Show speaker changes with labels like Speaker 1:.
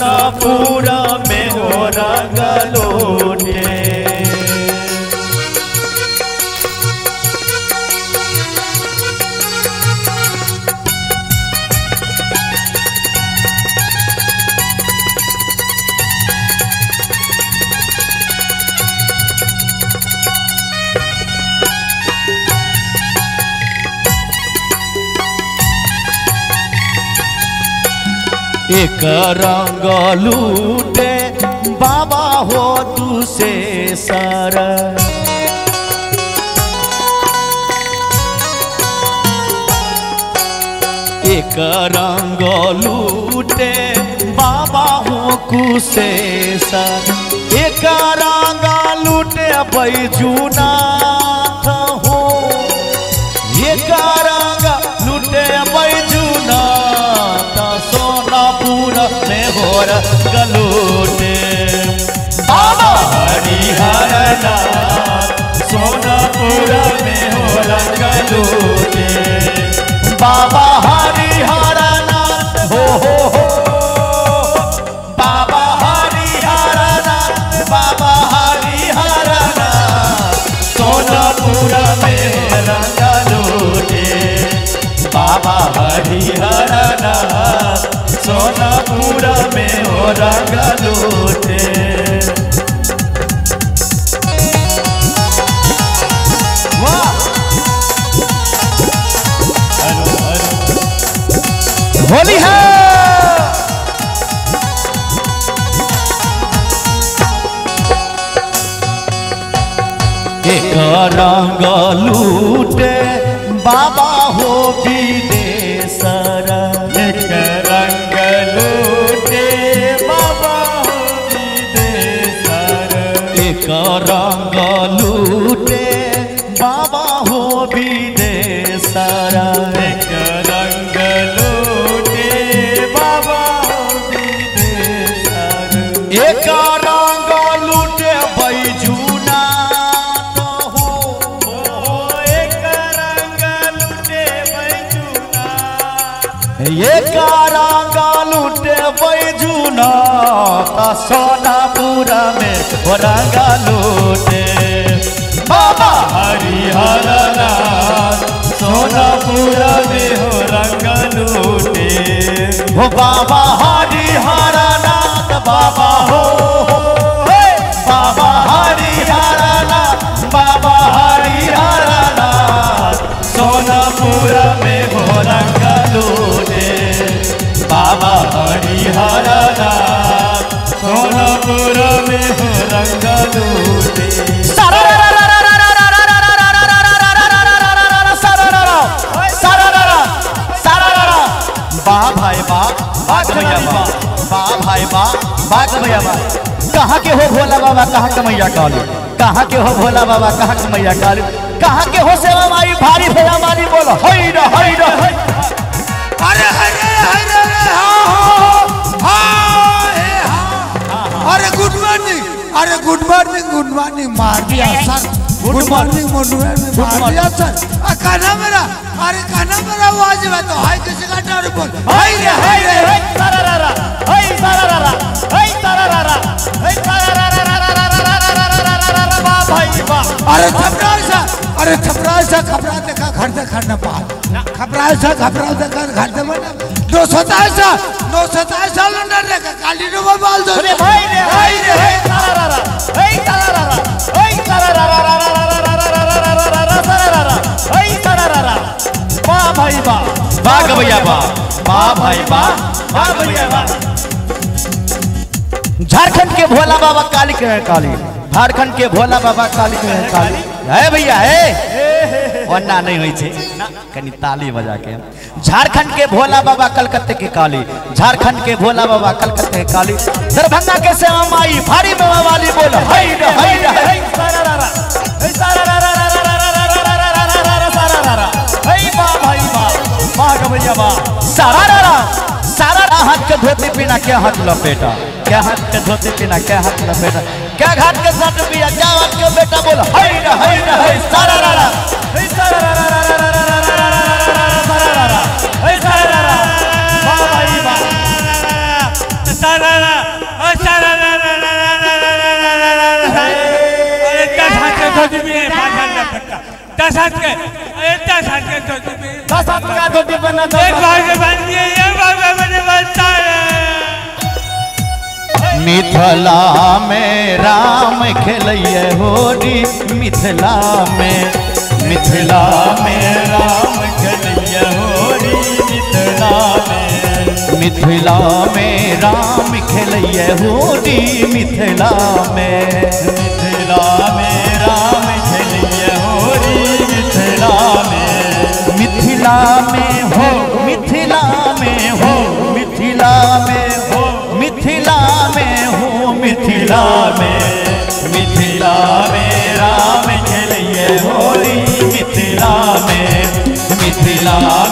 Speaker 1: सोनापुरा में हो रंग लूटे एक रंग लूटे बाबा हो तू से सर एक रंग लूटे बाबा हो कुशेसर एक रंग लूटे बैजुनाथ हो एक रंग लूटे बैजुनाथ सोनापुर में होर गलूटे बाबा हरिहर नाथ सोनापुर में होर गलूटे बाबा हरिहर नाथ हो हो हो बाबा हरिहर नाथ बाबा हरिहर नाथ सोनापुर में रंग लूटे बाबा हरिहर नाथ सोनापुर में हो रंग लूटे वाह हेलो हेलो होली है एक रंग लूटे बाबा हो विदेशर एक रंग लूटे बाबा हो विदेशर एक रंग लूटे बाबा हो विदेशर एक रंग लूटे बाबा हो विदेशर एक रंग लूटे बैजुना हो एक रंग लूटे बैजुना एक रंग लूटे बैजुना सोनापुरा में हो रंग लूटे बाबा हरिहर नाथ सोनापुरा में हो रंग लूटे हो बाबा हरिहर नाथ बाबा हो हे, बाबा हरिहर नाथ बाबा हरिहर नाथ सोनापुर में हो रंग लूटे बाबा हरिहर नाथ सोनापुर में हो रंग लूटे वाह भाई वाह वाह भैया वाह वाह भाई वाह वाह भैया वाह कहाँ के हो भोला बाबा कहाँ के मैया काली कहाँ के हो भोला बाबा कहाँ के मैया काली कहाँ के हो सेवा माई भारी भैया मारी बोलो हई रे हई रे हई
Speaker 2: अरे अरे अरे अरे हाँ हाँ हाँ हे हाँ अरे गुड मॉर्निंग अरे गुड मॉर्निंग गुड मॉर्निंग मार दिया सर गुड मॉर्निंग मॉर्निंग मार दिया सर आ काना मेरा अरे काना मेरा आवाज में तो हाय किसी का डर बोल हाय रे हाय रे हाय
Speaker 1: सारारारा हई सारारारा हई सारारारा हई सारारारा वाह भाई वाह
Speaker 2: अरे घबरा सा अरे घबरा सा घबरा देखा घर देखा न पा घबरा सा घबरा देखा घर दे बना दो सताईस दो सताईस साल अंदर देखा काली नो बाल दो
Speaker 1: अरे भाई रे भाई रे हई सारारारा हई सारारारा हई सारारारा सारारारा हई सारारारा वाह भाई वाह वाह भैया वाह वाह भाई वाह वाह भैया वाह झारखंड के भोला बाबा काली के हैं काली झारखंड के भोला बाबा काली के हैं काली है भैया है वरना नहीं हुई छे कनी ताली बजा के झारखंड के भोला बाबा कलकत्ते के काली झारखंड के भोला बाबा कलकत्ते के काली दरभंगा के श्यामा माई भारी मेवा वाली बोल हई रे हई रे हई सारारारा हई सारारारा सारारारा हई वाह भाई वाह वाह गवैया वाह सारारारा सारा हाथ के धोती पीना क्या हाथ लपेटा क्या हाथ के धोती पीना क्या हाथ लपेटा क्या घाट के साथ पिया क्या हाथ के बेटा बोल हई रे हई रे हई सारारारा हई सारारारा हई सारारारा हई सारारारा वाह भाई वाह सारारारा
Speaker 3: धोती में पाँच हाथ का पट्टा दस हाथ के अरे दस हाथ के धोती में
Speaker 4: दस हाथ का धोती पहना
Speaker 3: एक
Speaker 4: दस
Speaker 3: भाग के बांध दिए एक भाग में मैंने बचता है
Speaker 1: मिथिला में राम खेलैये होरी मिथिला में मिथिला में राम खेलैये होरी मिथिला में मिथिला में राम खेलैये होरी मिथिला में मिथिला में राम खेलैये होरी मिथिला में मिथिला में हो मिथिला में हो मिथिला में हो मिथिला में हो मिथिला में मिथिला में राम खेलिए होली मिथिला में मिथिला